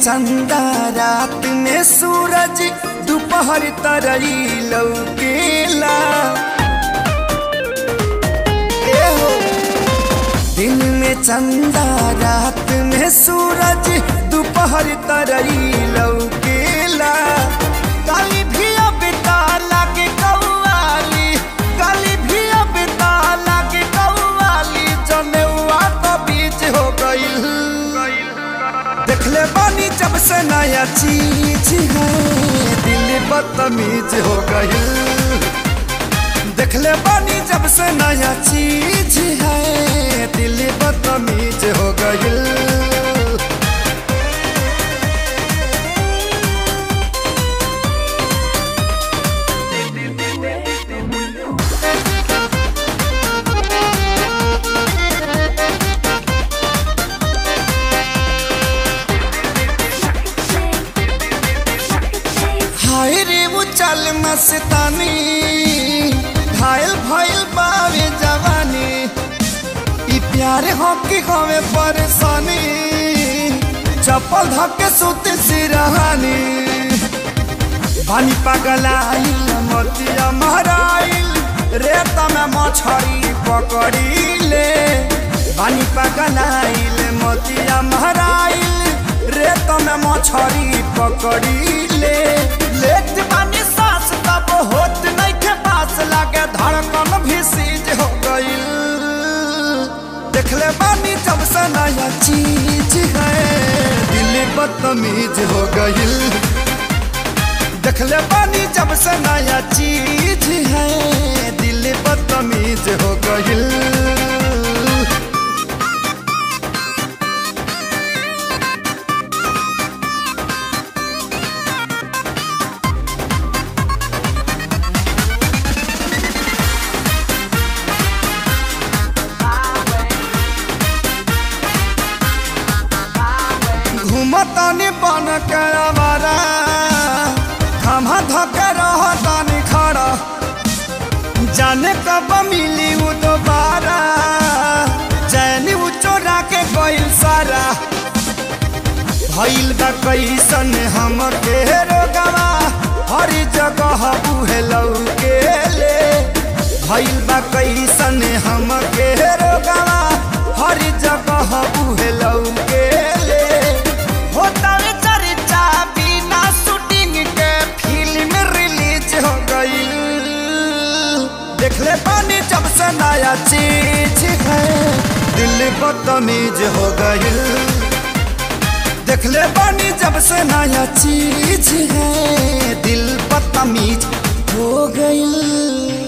चंदा रात में सूरज दोपहर तरई लौकेला ए हो दिन में चंदा रात में सूरज दोपहर तरई लौकेला काली भी अब लागे कौवाली काली भी अब लागे कौवाली जनेवा तो बीच हो गईल देखले बानी जब से नया चीज है दिल बदतमीज हो गई देखले बानी जब से नया चीज है दिल बदतमीज हो गई हाय रे वो चल मस्तानी घायल भइल बावे जवानी ई प्यार हो कि हमें परेशानी चप्पल धक्के सुते सिरहानी पानी पगलाइल मोतिया महराइल रेत में मछरी पकड़ीले पानी पगलाइल मोतिया महराइल रेत में मछरी पकड़ीले लेट पानी सांस तब होत नहीं के पास लागे धड़कन भी सीज हो गईल देखले बानी जब से नया चीज है दिल बदतमीज हो गईल देखले बानी जब से नया चीज है दिल बदतमीज हो गईल घूमतानी बन के आवारा खमा धके रहतानी खड़ा जाने कब मिली वो दोबारा चैनी वो चोरा के गइल सारा भइल बा कैसन हम के रोगवा हर जगह उहे लौके ले भइल बा कैसन हम के रोगवा हर जगह उहे लौके ले होतावे चर्चा बिना शूटिंग के फिल्म रिलीज हो गई देखले पानी जब से नया चीज है दिल बदतमीज हो गई देखले पानी जब से नया चीज है दिल बदतमीज हो गई